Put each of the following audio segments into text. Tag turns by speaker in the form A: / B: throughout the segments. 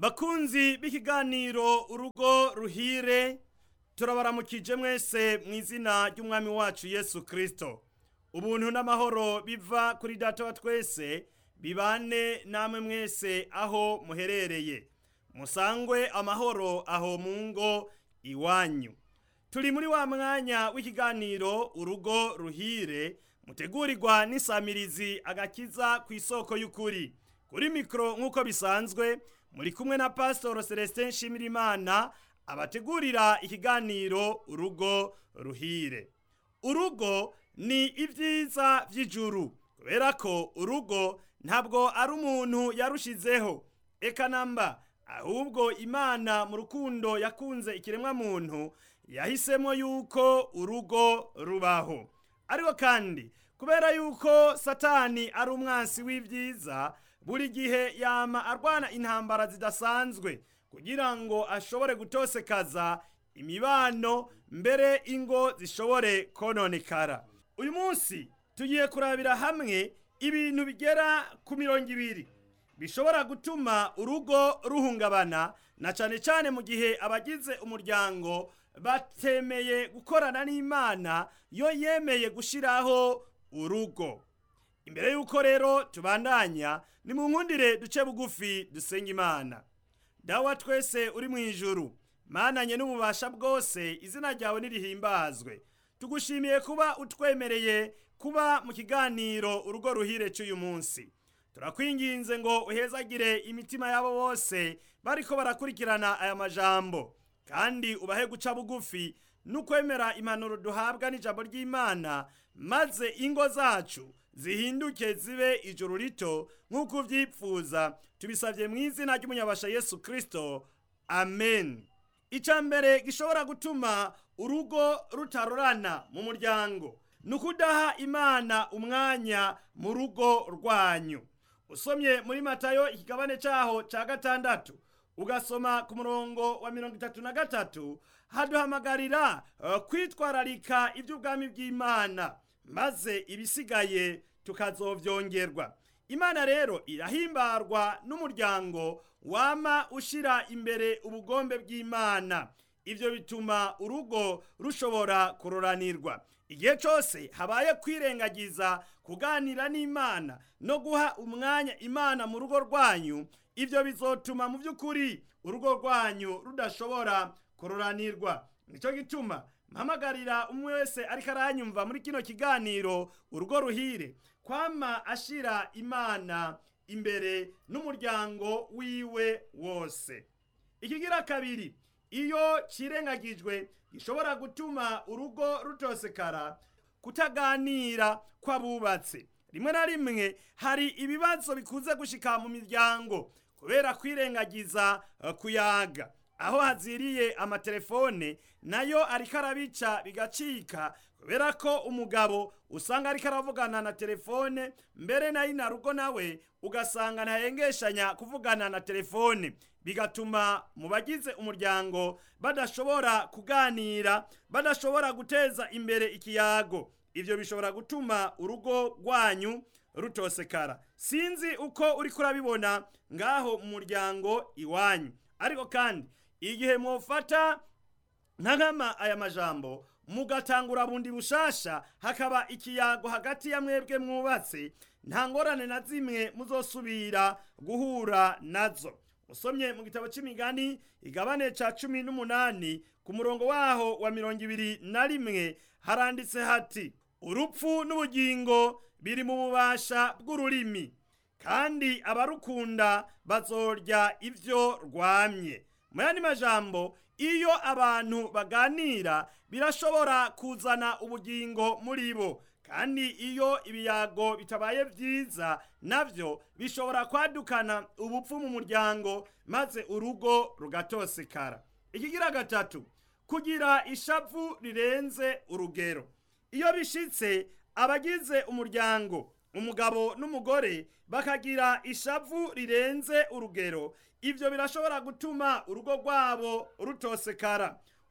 A: bakunzi b'ikiganiro urugo ruhire turabaramukije mwese mu izina ry'umwami wacu yesu kirisito ubuntu n'amahoro biva kuri data wa twese bibane namwe mwese aho muherereye musangwe amahoro aho mu ngo iwanyu turi muri wa mwanya w'ikiganiro urugo ruhire mutegurirwa n'isamirizi agakiza ku isoko y'ukuri kuri mikoro nk'uko bisanzwe muri kumwe na pasitoro celestin nshimirimana abategurira ikiganiro urugo ruhire urugo ni ibyiza by'ijuru kubera ko urugo ntabwo ari umuntu yarushizeho eka namba ahubwo imana mu rukundo yakunze ikiremwa muntu yahisemo yuko urugo rubaho ariko kandi kubera yuko satani ari umwansi w'ibyiza buri gihe yama arwana intambara zidasanzwe kugira ngo ashobore gutosekaza imibano mbere ingo zishobore kononekara uyu munsi tugiye kurabira hamwe ibintu bigera ku mirongo ibiri bishobora gutuma urugo ruhungabana na cyane cyane mu gihe abagize umuryango batemeye gukorana n'imana yo yemeye gushyiraho urugo imbere y'uko rero tubandanya ni mu nkundire duce bugufi dusenga imana dawa twese uri mu ijuru mananye n'ububasha bwose izina ryawe nirihimbazwe tugushimiye kuba utwemereye kuba mu kiganiro urugo ruhire cy'uyu munsi turakwinginze ngo uhezagire imitima yabo bose bariko barakurikirana aya majambo kandi ubahe guca bugufi n'ukwemera impanuro duhabwa n'ijambo ry'imana maze ingo zacu zihinduke zibe ijuru rito nk'uko ubyipfuza tubisabye mu izina ry'umunyabasha yesu kirisito amen icya mbere gishobora gutuma urugo rutarorana mu muryango ni ukudaha imana umwanya mu rugo rwanyu usomye muri matayo ikigabane cyaho cya gatandatu ugasoma ku murongo wa mirongo itatu na gatatu haduhamagarira kwitwararika iby'ubwami bw'imana maze ibisigaye tukazobyongerwa imana rero irahimbarwa n'umuryango wama ushyira imbere ubugombe bw'imana ibyo bituma urugo rushobora kuroranirwa igihe cyose habaye kwirengagiza kuganira n'imana no guha umwanya imana mu rugo rwanyu ibyo bizotuma mu by'ukuri urugo rwanyu rudashobora kuroranirwa nicyo gituma mpamagarira umwe wese ariko aranyumva muri kino kiganiro urugo ruhire kwama ashyira imana imbere n'umuryango wiwe wose ikigira kabiri iyo kirengagijwe gishobora gutuma urugo rutosekara kutaganira kw'abubatse rimwe na rimwe hari ibibazo bikunze gushika mu miryango kubera kwirengagiza kuyaga aho haziriye amatelefone nayo ariko arabica bigacika kubera ko umugabo usanga ariko aravugana na telefone mbere nayo na rugo nawe ugasanga ntahengeshanya kuvugana na telefone bigatuma mu bagize umuryango badashobora kuganira badashobora guteza imbere ikiyago ibyo bishobora gutuma urugo rwanyu rutosekara sinzi uko uri kurabibona ngaho mu muryango iwanyu ariko kandi igihe mwofata nka nkama aya majambo mugatangura bundi bushasha hakaba ikiyago hagati ya mwebwe mwubatse nta ngorane na zimwe muzosubira guhura nazo usomye mu gitabo cy'imigani igabane ca cumi n'umunani ku murongo waho wa mirongo ibiri na rimwe haranditse hati urupfu n'ubugingo biri mu bubasha bw'ururimi kandi abarukunda bazorya ivyo rwamye mu yandi majambo iyo abantu baganira birashobora kuzana ubugingo muri bo kandi iyo ibiyago bitabaye byiza nabyo bishobora kwadukana ubupfu mu muryango maze urugo rugatosekara ikigira gatatu kugira ishavu rirenze urugero iyo bishitse abagize umuryango umugabo n'umugore bakagira ishavu rirenze urugero ibyo birashobora gutuma urugo rwabo rutosekara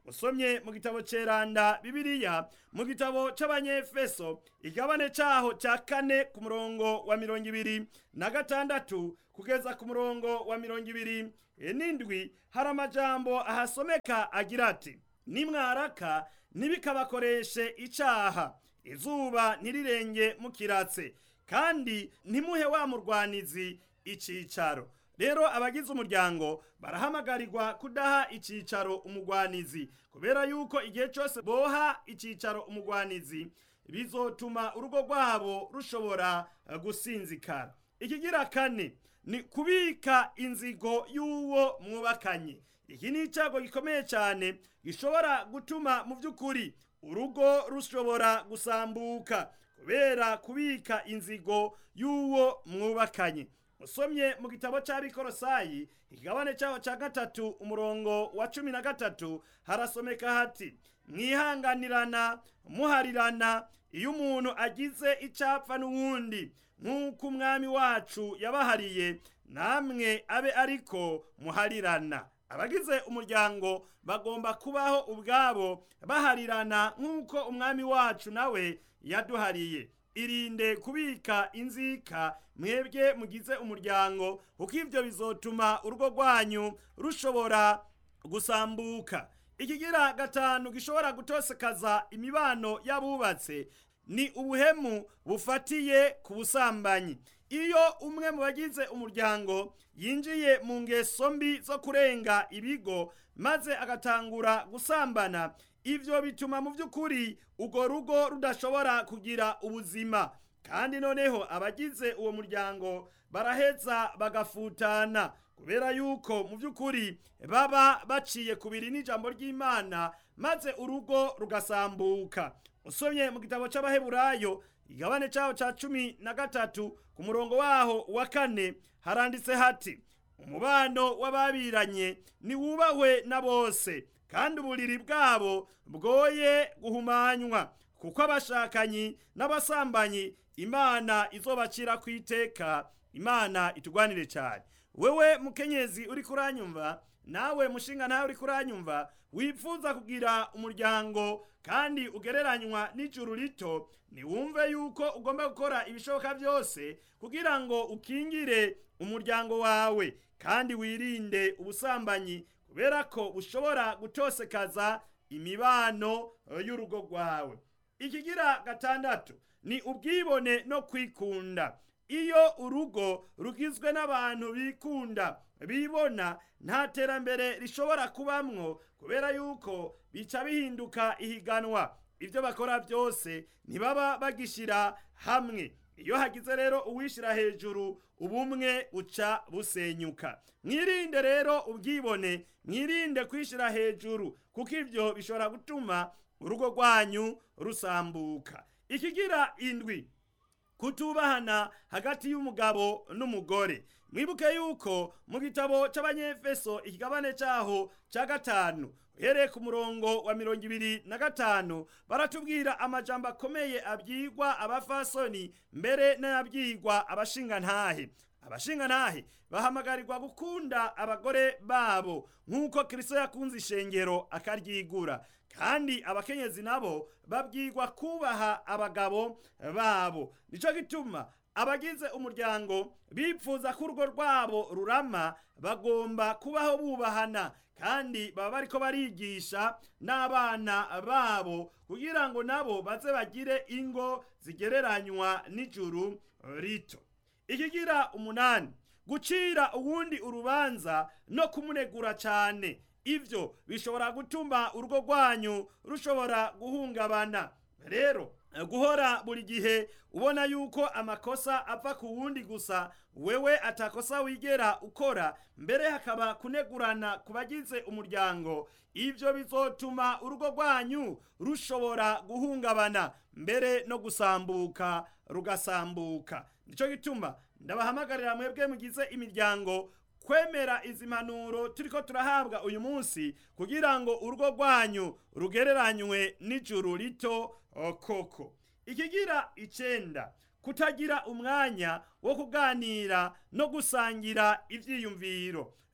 A: usomye mu gitabo ceranda bibiliya mu gitabo c'abanyefeso igabane caho ca kane ku murongo wa mirongo ibiri na gatandatu kugeza ku murongo wa mirongo ibiri n'indwi hari amajambo ahasomeka agira ati nimwaraka ntibikabakoreshe icaha izuba ntirirenge mukiratse kandi ntimuhe wa murwanizi icicaro rero abagize umuryango barahamagarirwa kudaha icicaro umugwanizi kubera yuko igihe cyose boha icicaro umugwanizi bizotuma urugo rwabo rushobora gusinzikara ikigira kane ni kubika inzigo y'uwo mwubakanye iki ni icyago gikomeye cyane gishobora gutuma mu by'ukuri urugo rushobora gusambuka kubera kubika inzigo y'uwo mwubakanye usomye mu gitabo cy'abikorosayi ikigabane cyaho cya gatatu umurongo wa cumi na gatatu harasomeka hati mwihanganirana muharirana iyo umuntu agize icyapfa n'uwundi nk'uko umwami wacu yabahariye namwe abe ariko muharirana abagize umuryango bagomba kubaho ubwabo baharirana nk'uko umwami wacu nawe yaduhariye irinde kubika inzika mwebwe mugize umuryango kuko ibyo bizotuma urugo rwanyu rushobora gusambuka ikigira gatanu gishobora gutosekaza imibano y'abubatse ni ubuhemu bufatiye ku busambanyi iyo umwe mu bagize umuryango yinjiye mu ngeso mbi zo kurenga ibigo maze agatangura gusambana ibyo bituma mu by'ukuri urwo rugo rudashobora kugira ubuzima kandi noneho abagize uwo muryango baraheza bagafutana kubera yuko mu by'ukuri baba baciye ku biri n'ijambo ry'imana maze urugo rugasambuka usomye mu gitabo cy'abaheburayo igabane cyaho cya cumi na gatatu ku murongo waho wa kane haranditse hati umubano w'ababiranye niwubahwe na bose kandi uburiri bwabo bwoye guhumanywa kuko abashakanyi n'abasambanyi imana izobacira ku iteka imana itugwanire cyane wewe mukenyezi uri kuranyumva nawe mushinga nawe uri kuranyumva wifuza kugira umuryango kandi ugereranywa n'ijuru rito niwumve yuko ugomba gukora ibishoboka byose kugira ngo ukingire umuryango wawe kandi wirinde ubusambanyi kubera ko bushobora gutosekaza imibano y'urugo rwawe ikigira gatandatu ni ubwibone no kwikunda iyo urugo rugizwe n'abantu bikunda bibona nta terambere rishobora kubamwo kubera yuko bica bihinduka ihiganwa ibyo bakora byose ntibaba bagishyira hamwe iyo hagize rero uwishyira hejuru ubumwe uca busenyuka mwirinde rero ubwibone mwirinde kwishyira hejuru kuko ibyo bishobora gutuma urugo rwanyu rusambuka ikigira indwi kutubahana hagati y'umugabo n'umugore mwibuke yuko mu gitabo cy'abanyefeso ikigabane cyaho cya gatanu uhereye ku murongo wa mirongo ibiri na gatanu baratubwira amajambo akomeye abyigwa abafasoni mbere n'ayabyigwa abashingantahe abashingantahe bahamagarirwa gukunda abagore babo nk'uko kirisito yakunze ishengero akaryigura kandi abakenyezi nabo babwirwa kubaha abagabo babo nicyo gituma abagize umuryango bipfuza ko urugo rwabo rurama bagomba kubaho bubahana kandi baba bariko barigisha n'abana babo kugira ngo nabo baze bagire ingo zigereranywa n'ijuru rito ikigira umunani gucira uwundi urubanza no kumunegura cyane ibyo bishobora gutuma urugo rwanyu rushobora guhungabana rero guhora buri gihe ubona yuko amakosa apfa ku wundi gusa wewe atakosa wigera ukora mbere hakaba kunegurana ku bagize umuryango ibyo bizotuma urugo rwanyu rushobora guhungabana mbere no gusambuka rugasambuka nicyo gituma ndabahamagarira mwebwe mugize imiryango kwemera izi mpanuro turiko turahabwa uyu munsi kugira ngo urugo rwanyu rugereranywe n'ijuru rito koko ikigira icenda kutagira umwanya wo kuganira no gusangira ivyiyumviro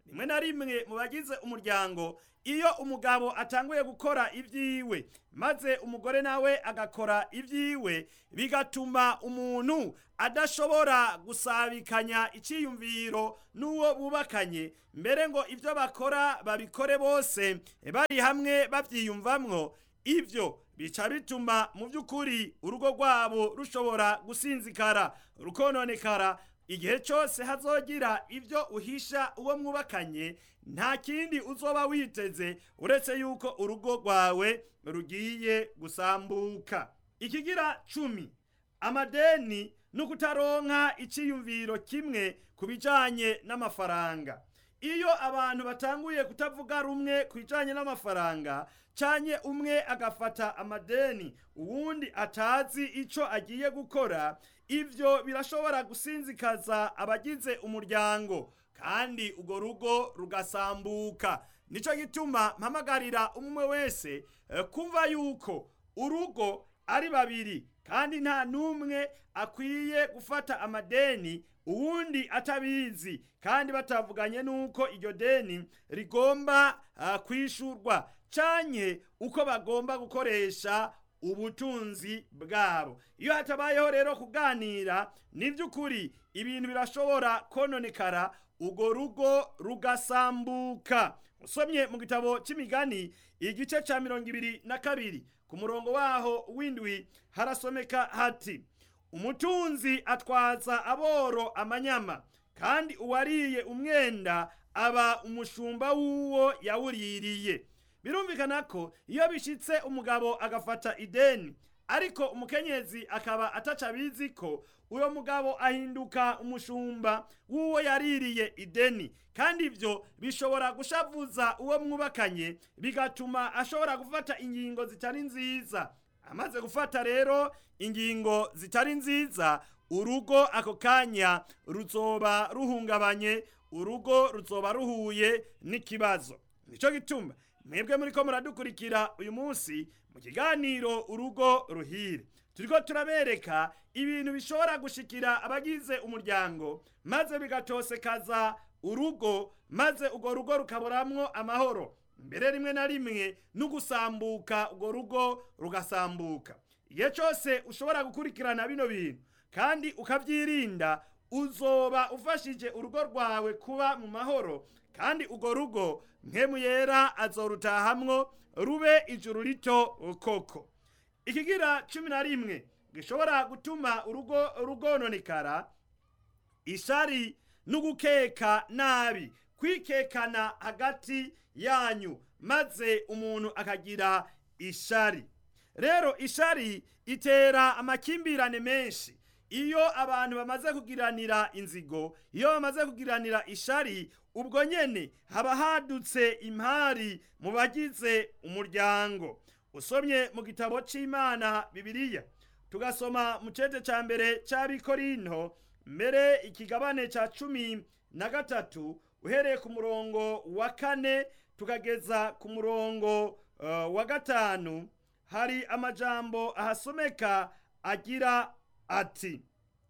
A: rimwe na rimwe mu bagize umuryango iyo umugabo atanguye gukora ibyiwe maze umugore nawe agakora ibyiwe bigatuma umuntu adashobora gusabikanya icyiyumviro n'uwo bubakanye mbere ngo ibyo bakora babikore bose bari hamwe babyiyumvamwo ibyo bica bituma mu by'ukuri urugo rwabo rushobora gusinzikara rukononekara igihe cyose hazogira ibyo uhisha uwo mwubakanye nta kindi uzoba witeze uretse yuko urugo rwawe rugiye gusambuka ikigira cumi amadeni no kutaronka icyiyumviro kimwe ku bijyanye n'amafaranga iyo abantu batanguye kutavuga rumwe ku bijyanye n'amafaranga cyane umwe agafata amadeni uwundi atazi icyo agiye gukora ibyo birashobora gusinzikaza abagize umuryango kandi urwo rugo rugasambuka nicyo gituma mpamagarira umwe wese kumva yuko urugo ari babiri kandi nta n'umwe akwiye gufata amadeni uwundi atabizi kandi batavuganye n'uko iryo deni rigomba kwishurwa cyane uko bagomba gukoresha ubutunzi bwabo iyo hatabayeho rero kuganira ni by'ukuri ibintu birashobora kononekara urwo rugo rugasambuka usomye mu gitabo cy'imigani igice cya mirongo ibiri na kabiri ku murongo waho w'indwi harasomeka hati umutunzi atwaza aboro amanyama kandi uwariye umwenda aba umushumba w'uwo yawuririye birumvikana ko iyo bishyitse umugabo agafata ideni ariko umukenyezi akaba ataca abizi ko uwo mugabo ahinduka umushumba w'uwo yaririye ideni kandi ibyo bishobora gushavuza uwo mwubakanye bigatuma ashobora gufata ingingo zitari nziza amaze gufata rero ingingo zitari nziza urugo ako kanya ruzoba ruhungabanye urugo ruzoba ruhuye n'ikibazo nicyo gituma mwebwe muri ko muradukurikira uyu munsi mu kiganiro urugo ruhire turiko turabereka ibintu bishobora gushikira abagize umuryango maze bigatosekaza urugo maze urwo rugo rukaburamwo amahoro mbere rimwe na rimwe no gusambuka urwo rugo rugasambuka igihe cyose ushobora gukurikirana bino bintu kandi ukabyirinda uzoba ufashije urugo rwawe kuba mu mahoro kandi urwo rugo nkemu yera azorutahamwo rube ijuru rito koko ikigira cumi na rimwe gishobora gutuma urugo rugononekara ishari n'ugukeka nabi kwikekana hagati yanyu maze umuntu akagira ishari rero ishari itera amakimbirane menshi iyo abantu bamaze kugiranira inzigo iyo bamaze kugiranira ishari ubwo nyene haba hadutse impari mu bagize umuryango usomye mu gitabo c'imana bibiliya tugasoma mu cete ca mbere c'abikorinto mbere ikigabane ca cumi na gatatu uhereye ku murongo wa kane tukageza ku murongo uh, wa gatanu hari amajambo ahasomeka agira ati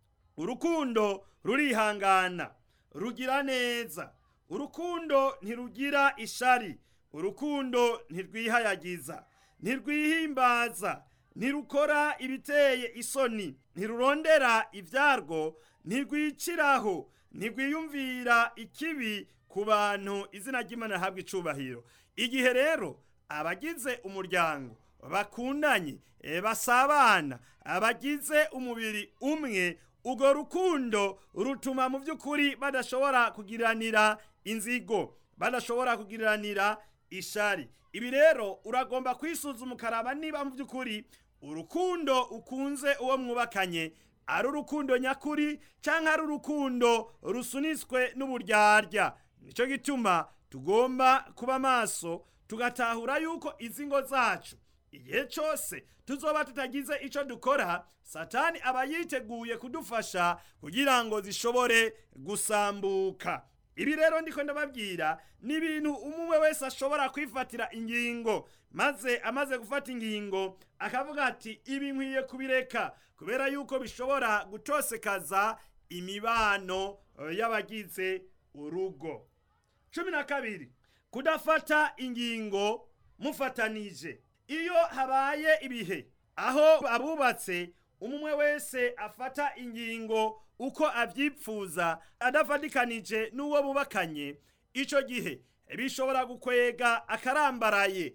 A: urukundo rurihangana rugira neza urukundo ntirugira ishari urukundo ntirwihayagiza ntirwihimbaza ntirukora ibiteye isoni ntirurondera ibyarwo ntirwiciraho ntirwiyumvira ikibi ku bantu izina ry'imana rihabwa icubahiro igihe rero abagize umuryango bakundanye basabana abagize umubiri umwe urwo rukundo rutuma mu by'ukuri badashobora kugiranira inzigo badashobora kugiranira ishari ibi rero uragomba kwisuzuma ukaraba niba mu by'ukuri urukundo ukunze uwo mwubakanye ari urukundo nyakuri cyangwa ari urukundo rusunitswe n'uburyarya nicyo gituma tugomba kuba maso tugatahura yuko izi ngo zacu igihe cyose tuzoba tutagize icyo dukora satani aba yiteguye kudufasha kugira ngo zishobore gusambuka ibi rero ndiko ndababwira ni ibintu umwe wese ashobora kwifatira ingingo maze amaze gufata ingingo akavuga ati ibi nkwiye kubireka kubera yuko bishobora gutosekaza imibano y'abagize urugo cumi na kabiri kudafata ingingo mufatanije iyo habaye ibihe aho abubatse umwe wese afata ingingo uko avyipfuza adafatikanije n'uwo bubakanye ico gihe bishobora gukwega akarambaraye